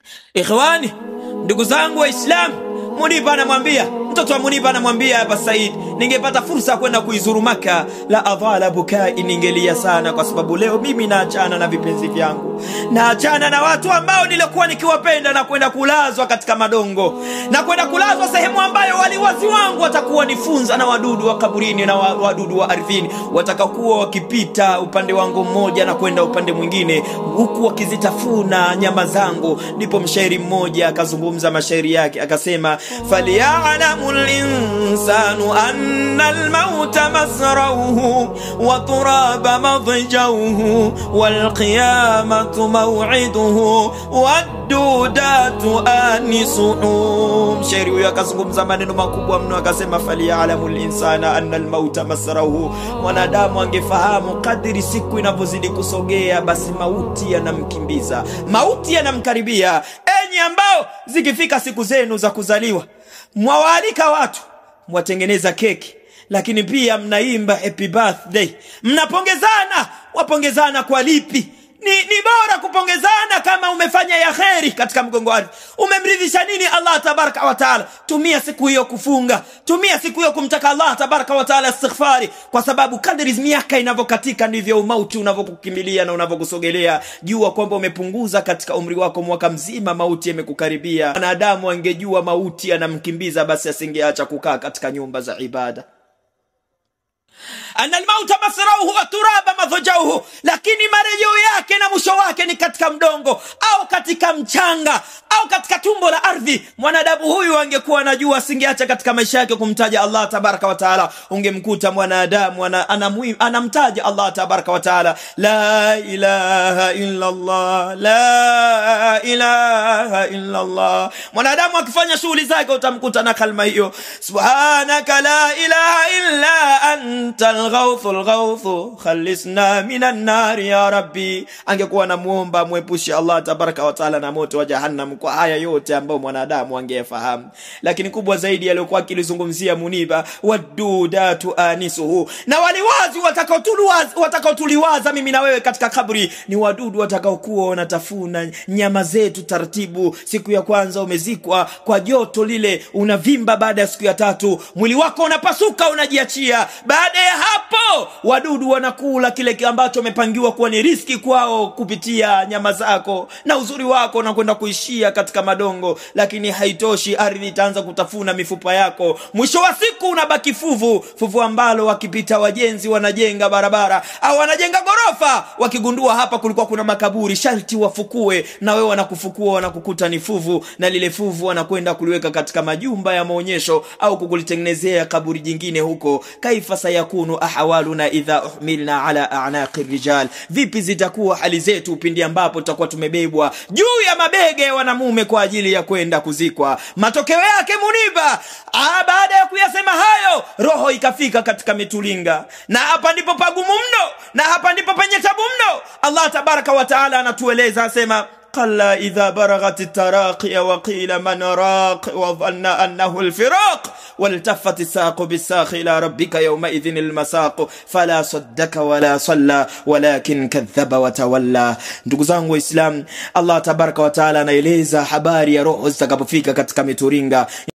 Ikhwani, ndugu zangu Waislamu, Muniba anamwambia mtoto wa Muniba anamwambia hapa Said, ningepata fursa ya kwenda kuizuru Maka la adhala bukai, ningelia sana, kwa sababu leo mimi naachana na vipenzi vyangu, naachana na watu ambao nilikuwa nikiwapenda na kwenda kulazwa katika madongo na kwenda kulazwa sehemu ambayo waliwazi wangu watakuwa nifunza na wadudu wa kaburini na wa- wadudu wa ardhini watakakuwa wakipita upande wangu mmoja na kwenda upande mwingine, huku wakizitafuna nyama zangu. Ndipo mshairi mmoja akazungumza mashairi yake akasema, falyalamu linsanu anna almauta masrauhu wa turaba madjauhu walqiyamatu maw'iduhu wadudatu anisuhu. Mshairi huyo akazungumza maneno makubwa mno, akasema falyalamu linsana anna almauta masrauhu, mwanadamu angefahamu kadiri siku inavyozidi kusogea, basi mauti yanamkimbiza, mauti yanamkaribia. Enyi ambao zikifika siku zenu za kuzaliwa, mwawaalika watu, mwatengeneza keki lakini pia mnaimba happy birthday, mnapongezana. Wapongezana kwa lipi? Ni, ni bora kupongezana kama umefanya ya kheri katika mgongo ardhi. Umemridhisha nini Allah tabaraka wa taala? Tumia siku hiyo kufunga, tumia siku hiyo kumtaka Allah tabaraka wa taala istighfari, kwa sababu kadri miaka inavyokatika ndivyo umauti unavyokukimbilia na unavyokusogelea. Jua kwamba umepunguza katika umri wako mwaka mzima, mauti yamekukaribia. Mwanadamu angejua mauti anamkimbiza, basi asingeacha kukaa katika nyumba za ibada ana almauta masrauhu wa turaba madhojauhu, lakini marejeo yake na mwisho wake ni katika mdongo au katika mchanga au katika tumbo la ardhi. Mwanadamu huyu angekuwa anajua, asingeacha katika maisha yake kumtaja Allah tabaraka wa taala. Ungemkuta mwanadamu ana, anamwi- anamtaja Allah tabaraka wa taala, la ilaha illa Allah, la ilaha illa Allah. Mwanadamu akifanya shughuli zake utamkuta na kalma hiyo, subhanaka la ilaha illa anta alghawthu alghawthu khalisna minan nari ya rabbi. Angekuwa anamuomba mwepushe Allah tabaraka wa taala na moto wa jahannam kwa haya yote ambayo mwanadamu angeyafahamu, lakini kubwa zaidi aliyokuwa akilizungumzia Muniba, wadudatu anisuhu, na waliwazi watakaotuliwaza watakaotuliwaza mimi na wewe katika kaburi ni wadudu watakaokuwa wanatafuna nyama zetu taratibu. Siku ya kwanza umezikwa kwa joto lile, unavimba. Baada ya siku ya tatu mwili wako unapasuka, unajiachia. Baada ya hapo, wadudu wanakula kile ambacho wamepangiwa kuwa ni riski kwao kupitia nyama zako, na uzuri wako na kwenda kuishia katika madongo. Lakini haitoshi, ardhi itaanza kutafuna mifupa yako. Mwisho wa siku unabaki fuvu, fuvu ambalo wakipita wajenzi wanajenga barabara au wanajenga ghorofa, wakigundua hapa kulikuwa kuna makaburi, sharti wafukue, na wewe wanakufukua, wanakukuta ni fuvu, na lile fuvu wanakwenda kuliweka katika majumba ya maonyesho au kukulitengenezea kaburi jingine huko. Kaifa sayakunu ahwaluna idha uhmilna ala a'naqi rijal, vipi zitakuwa hali zetu pindi ambapo tutakuwa tumebebwa juu ya mabega ya wanamume kwa ajili ya kwenda kuzikwa. Matokeo yake Muniba, ah, baada ya kuyasema hayo, roho ikafika katika mitulinga, na hapa ndipo pagumu mno, na hapa ndipo penye tabu mno. Allah tabaraka wa taala anatueleza asema قلا إذا برغت التراقي وقيل من راق وظن أنه الفراق والتفت الساق بالساق إلى ربك يومئذ المساق فلا صدك ولا صلى ولكن كذب وتولى ndugu zangu waislam allah tabaraka wataala anaeleza habari ya roho zitakapofika katika mituringa